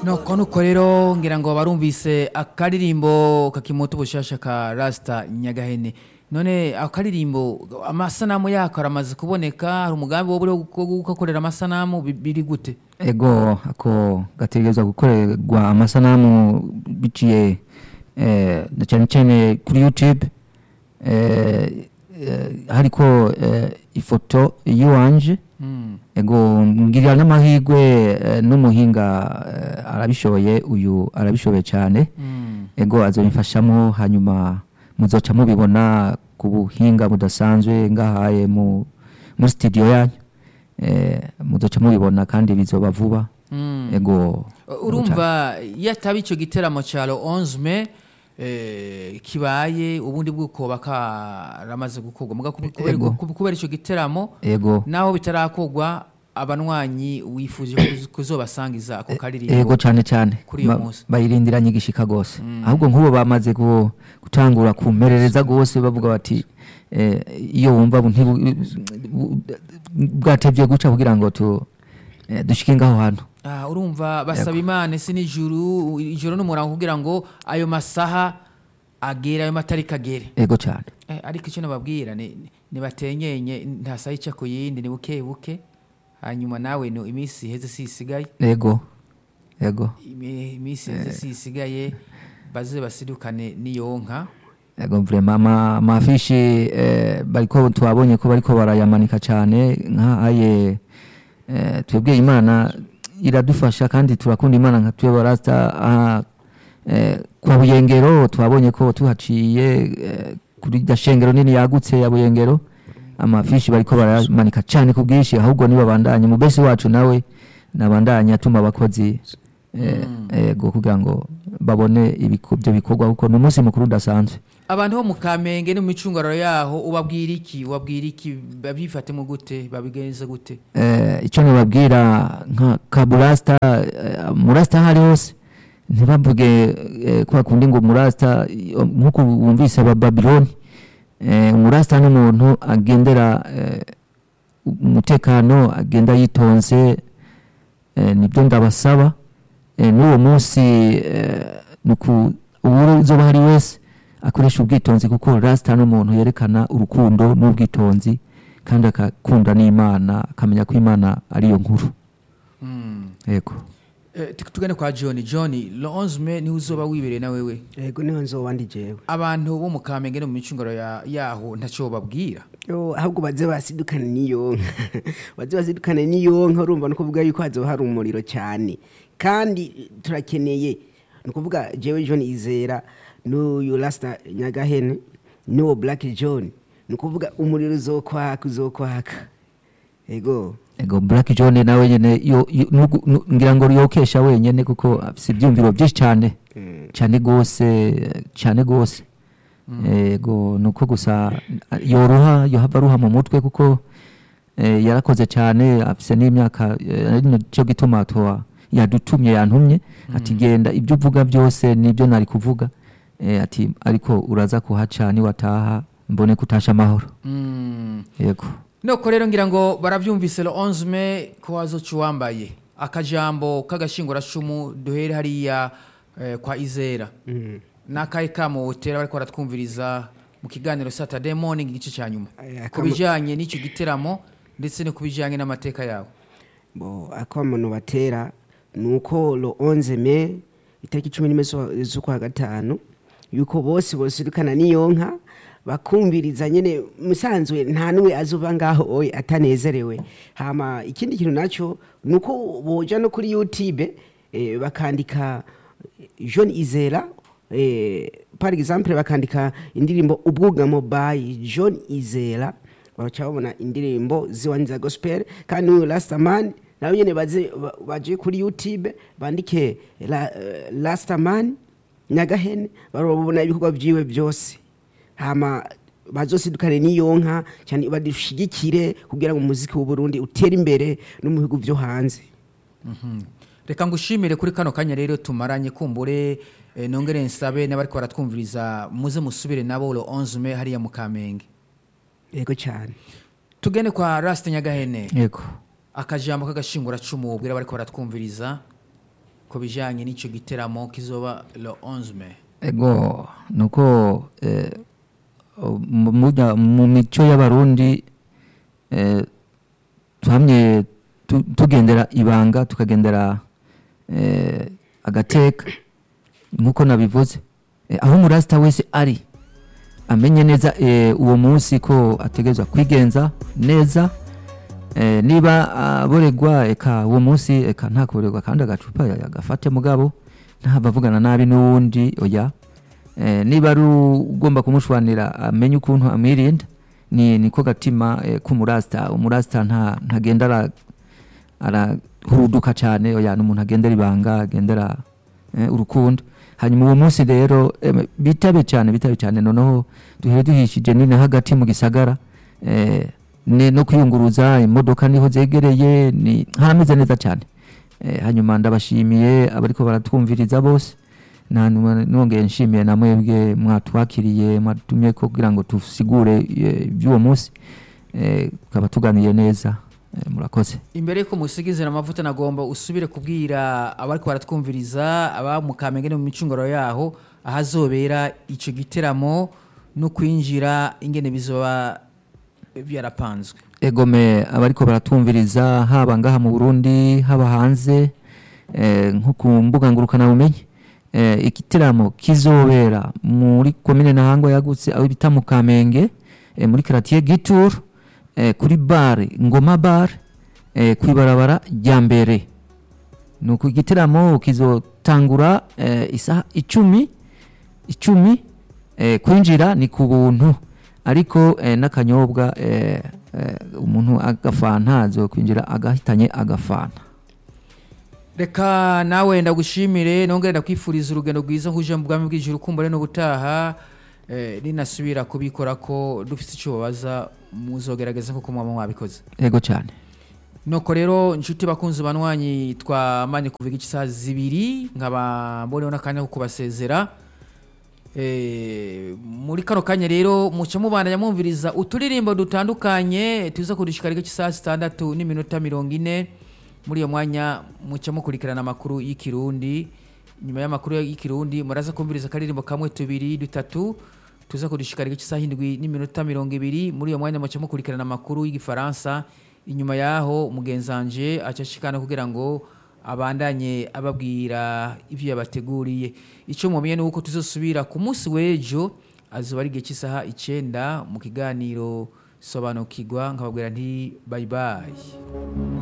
nuko nuko rero ngira ngo barumvise akaririmbo kakimoto ubushasha ka rasita nyagahene none akaririmbo amasanamu yako aramaze kuboneka hari umugambi wo buriho wo gukorera amasanamu bi- biri gute ego ako gategerezwa gukorerwa amasanamu biciye eh, na cyane cyane kuri youtube eh, eh, hariko eh, ifoto yiwanje Mm. ego ngirira n'amahirwe eh, n'umuhinga eh, arabishoboye uyu arabishoboye cyane Mm. ego azobimfashamo hanyuma muzoca mubibona ku buhinga budasanzwe ngahaye mu muri studio yanyu eh, muzoca mubibona kandi bizoba vuba Mm. ego urumva iyo ataba icyo giteramo cya lo 11 me eh, kibaye ubundi bw'ukoba karamaze gukorwa muga kubi- kubera- Ego. kubi- kubera icyo giteramo ego naho bitarakorwa abanywanyi wifuje kuz- kuzobasangiza ako karirimbo ego cyane cyane Kuri uyu Ba- munsi. bayirindiranye igishika gose ahubwo nk'ubu bamaze gu- gutangura kumerereza gose bavuga bati eh, iyo wumva bu- ntibu- bu- bwatevye guca kugira ngo tu eh, dushike ngaho hantu Ah, urumva basaba imana isi n'ijuru ijoro n'umurango kugira ngo ayo masaha agere ayo matariki agere ego cyane Eh, ariko icyo nababwira ni nibatenyenye nta saha ica ku yindi ni buke buke hanyuma nawe no iminsi iheze si isigaye ego ego Imi- iminsi iheze si isigaye baze basidukane n'iyo nka ego vrema ama amafishi eh, bariko twabonye ko bariko barayamanika cyane nk'aye eh, twebwe imana iradufasha kandi turakunda imana nka twe barasta aha, eh, kwa buyengero twabonye ko tuhaciye eh, kuri rya shengero nini yagutse ya buyengero amafishi bariko barayamanika cyane ku bwinshi ahubwo nibabandanye mu besi wacu nawe nabandanye atuma abakozi eh, ego kugira ngo babone ibiko- ibyo bikorwa kuko ni umunsi mukuru udasanzwe abantu bo mu kamenge no mu micungararo yaho ubabwira iki ubabwira iki babifatemo gute babigenza gute eh, icyo nababwira nka kaburasita eh, murasita aho ari hose ntibavuge eh, kwa kundi ngo murasita iyo- nk'uko wumvise aba babiloni eh, umurasita ni umuntu agendera eh, umutekano agenda yitonze eh, nibyo ndabasaba eh, n'uwo munsi eh, nuku uwo uzoba hari wese akoresha ubwitonzi kuko rasita ni umuntu yerekana urukundo n'ubwitonzi kandi akakunda n'imana akamenya ko imana ariyo nkuru Mm. yego Eh, tu- tugane kwa john john lo 11 me niwe uzoba wibereye na wewe yego niho nzoba ndi jewe abantu bo mu kamenge no mu micungararo ya- yaho ntacyo babwira Yo, ahubwo baze basidukane n'iyo nka baze basidukane n'iyo nka urumva ni ukuvuga yuko hazoba hari umuriro cyane kandi turakeneye ni ukuvuga jewe john izera n'uyu rasita nyagahene n'uwo black john ni ukuvuga umuriro uzokwaka uzokwaka yego ego black john nawe nyene yo- yo- nugu- nu- ngira ngo yokesha wenyene kuko afise ibyumviro byinshi cyane cyane gose cyane gose ego nuko gusa yoruha yohava aruha mu mutwe kuko eh, yarakoze cyane afise n'imyaka eh, ari cyo gituma twa yadutumye yantumye ati genda ibyo uvuga byose nibyo nari kuvuga eh, ati ariko uraza kuhaca niwataha mbone kutasha amahoro Mm. yego nuko rero ngira ngo barabyumvise lo 11 me ko wazoca uwambaye akajambo k'agashinguracumu duhere hariya eh, kwa izera n'akahe kamotera bariko baratwumviriza mu kiganiro saturday morning igice cya nyuma Aya, ku kamo- bijanye n'icyo giteramo ndetse no ku bijanye n'amateka yawe bo akamano batera ni uko lo 11 me itariki cumi n'imwe z'ukwa- z'ukwa gatanu yuko bose bosidukana n'iyo nka bakumviriza nyene musanzwe nta n'umwe azuba ngaho oye atanezerewe hama ikindi kintu nacyo ni uko boja no kuri youtube eh, bakandika john izera eh, par exemple bakandika indirimbo ubwugamo by john izera baca babona indirimbo ziwanyu za gospel kandi n'uyu rastaman nabo nyene baze ba- baje kuri youtube bandike la, uh, rastaman nyagahene barabona ibikorwa vyiwe byose hama bazosidukane n'iyo nka cyane badushigikire kugira ngo umuziki w'uburundi utere imbere no mu bihugu vyo hanze reka ngushimire kuri kano kanya rero tumaranye kumbure eh, nongere nsabe n'abariko baratwumviriza muze musubire nabo lo 11 me hariya mu kamenge yego cyane tugende kwa rasita nyagahene yego akajambo k'agashinguracumu ubwira bariko baratwumviriza ku bijanye n'ico giteramo kizoba le 11 mai ego nuko eh, mu- mujya- mu mico y'abarundi eh, twamye tu- tugendera ibanga tukagendera eh, agateka nkuko nabivuze eh, aho umurasita wese ari amenye neza eh, uwo munsi ko ategerezwa kwigenza neza eh, niba aboregwa eka uwo munsi eka nta kuboregwa kandi agacupa agafate mugabo ntabavugana nabi n'uwundi oya eh, niba ari ugomba kumushwanira amenye ukuntu amwirinda ni niko gatima eh, k'umurasita umurasita nta ntagenda ara- arahuruduka cyane oya ni umuntu agendera ibanga agendera eh, urukundo hanyuma uwo munsi rero em, bitabe cyane bitabe cyane noneho duhere duhishije nini hagati mu gisagara eh, ne- no kwiyunguruza imodoka niho zegereye ni harameze neza cyane eh, hanyuma ndabashimiye abariko baratwumviriza bose na numa- nongeye nshimiye na mwebwe mwatwakiriye mwatumye ko kugira ngo tusigure eh, iby'uwo munsi eh, tukaba tuganiye neza eh, murakoze imbere yuko musigizira amavuta nagomba usubire kubwira abariko baratwumviriza aba mu kamenge no mu micunguro yaho ahazobera ico giteramo no kwinjira ingene bizoba byarapanzwe egome abariko baratumviriza haba ngaha mu Burundi haba hanze eh, nko ku mbuga ngurukana bumenyi eh, igitaramo kizobera muri komine Ntahangwa yagutse aho bita mu Kamenge eh, muri quartier Gitur eh, kuri bar Ngoma bar eh, kwibarabara rya mbere nuko igitaramo kizotangura eh, isaha icumi icumi eh, kwinjira ni ku buntu ariko eh, n'akanyobwa eh, eh, umuntu agafanta azokwinjira agahitanye agafanta reka nawe ndagushimire nongere ndakwifuriza urugendo rwiza nk'uje mu bwami bw'ijuru kumbure no gutaha eh, ninasubira kubikora ko dufite icyo babaza muzogerageza nk'uko mwaba mwabikoze yego cyane nuko rero inshuti bakunzi banywanyi twamanye kuvuga isaha zibiri nkaba mboneho n'akanya ko kubasezera Eh, muri kano kanya rero muca mubandanya mwumviriza uturirimbo dutandukanye tuza kudushikarika cy'isaha zitandatu n'iminota mirongo ine muri iyo mwanya muca mukurikirana amakuru y'ikirundi nyuma y'amakuru y'ikirundi muraza kumviriza akaririmbo kamwe tubiri dutatu tuza kudushikarika cy'isaha indwi n'iminota mirongo ibiri muri iyo mwanya muca mukurikirana amakuru y'igifaransa inyuma yaho mugenzanje acashikana kugira ngo abandanye ababwira ibyo yabateguriye icyo mumenye ni uko tuzosubira ku munsi w'ejo azuba ari igihe cy'isaha icyenda mu kiganiro sobanukirwa nkababwira nti bayibayi